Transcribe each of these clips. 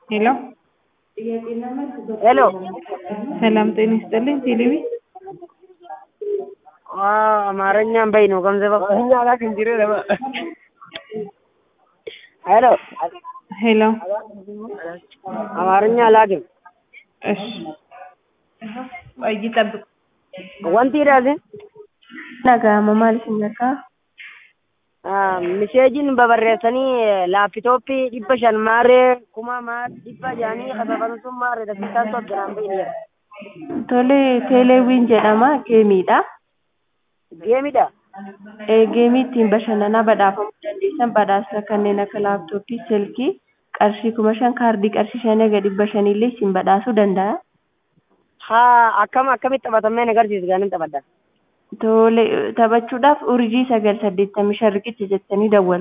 ሄሎ ሄሎ ሰላም ጤና ይስጥልኝ። ቴሌቪ አማርኛም በይ ነው ገንዘብ እኛ ላክ እንጂ ለማ ሄሎ ሄሎ አማርኛ ላክም እሺ ቆይ ጠብቅ። wanti idhaase Dhaga'ama maal isin akka miseejiin babarreessanii laapitooppii dhibba shan maaree kuma maar dhibba jaanii kasafan sun maaree dakkiisaan soddonaan bahini tole teeleewwiin jedhama geemiidha. geemidha Ee, Geemii ittiin bashannanaa badhaafamuu dandeessan badhaasa kanneen akka laaptooppii, silkii, qarshii kuma shan kaardii qarshii shan eega dhibba shanillee isin badhaasuu danda'a. haa akkam akkamitti taphatamee agarsiisu gaanin taphadha Tole taphachuudhaaf urjii sagal saddeettamii shan riqicha jettanii dawwalu.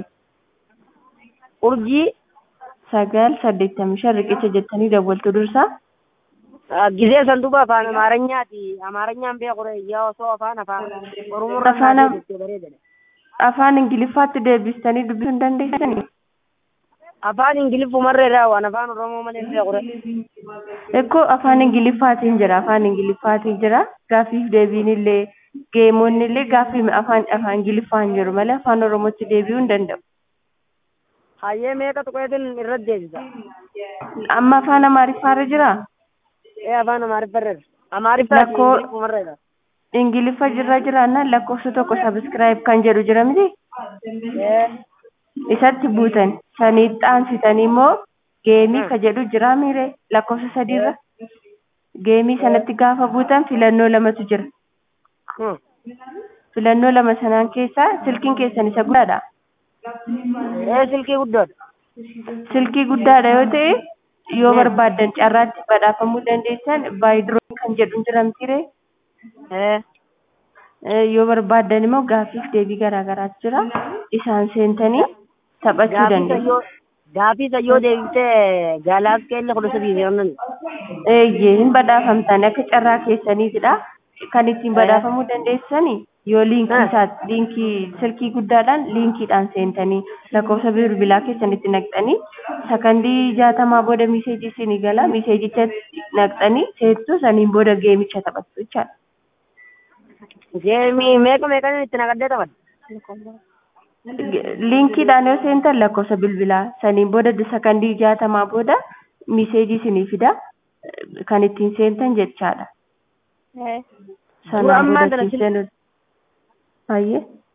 urjii Sagal saddeettamii shan riqicha jettanii dawwaltu dursa. gisee san duba afaan amaaranyyaati amaaranyaan beekure yaa osoo afaan afaan oromorra Afaan am- jettee bareedadha Afaan Ingiliffaatti deebistanii dubbisuu hin dandeessanii? afaan ingiliffumarreedha waan afaan oromoo malee beekure Ekkoo afaan Ingiliffaatiin jira. Afaan Ingiliffaatiin jira. Gaaffiif deebiin illee geemonni illee gaaffii afaan afaan Ingiliffaan jiru malee afaan Oromootti deebi'uu hin danda'u. hayyee meeqa tuqeetin irratti deebisa Amma afaan Amaariffaarra jiraa? ee afaan amaariffarreedha amaariffaati Lakkoo- ingiliffumarreedha Ingiliffa jirra jiraannaan lakkoofsa tokko sabiskiraayib kan jedhu jira miti? ee Isatti buutan. Sanii xaansitanii immoo geemii ka jedhu jira miire lakkoofsa sadiirra. Geemii sanatti gaafa buutan filannoo lamatu jira. hmm. Filannoo lama sanaan keessaa silkiin keessan isa guddaadha. ee silkii guddoodha Silkii guddaadha yoo ta'e yoo barbaaddan carraatti badhaafamuu dandeessan baayidroo kan jedhu jira mitiire. ee yoo barbaaddan immoo gaaffiif deebii garaagaraatu jira. Isaan seentanii taphachuu gaafii dandeessu. sayyoo gaafii sayyoo deebitee gaalaaskeelli kudha sadii jedhaman Eeyyee hin badhaafamtan akka carraa keessaniitidha. Kan ittiin badhaafamuu dandeessani yoo liinkii Ah. isaa liinkii silkii guddaadhaan liinkiidhaan seentanii lakkoofsa bilbilaa keessanitti naqxanii sakandii jaatamaa booda miseejii isinii gala miseejicha naqxanii seettu saniin booda geemicha taphattu jechaadha. geemii meeqa meeqan itti naqaddee taphadha Liinkiidhaan yoo seentan lakkoofsa bilbilaa saniin booda sakandii jaatamaa booda miseejii isinii fida kan ittiin seentan jechaadha. Dura Sanaan ammaa booda kana ittiin seenuu. Baay'ee.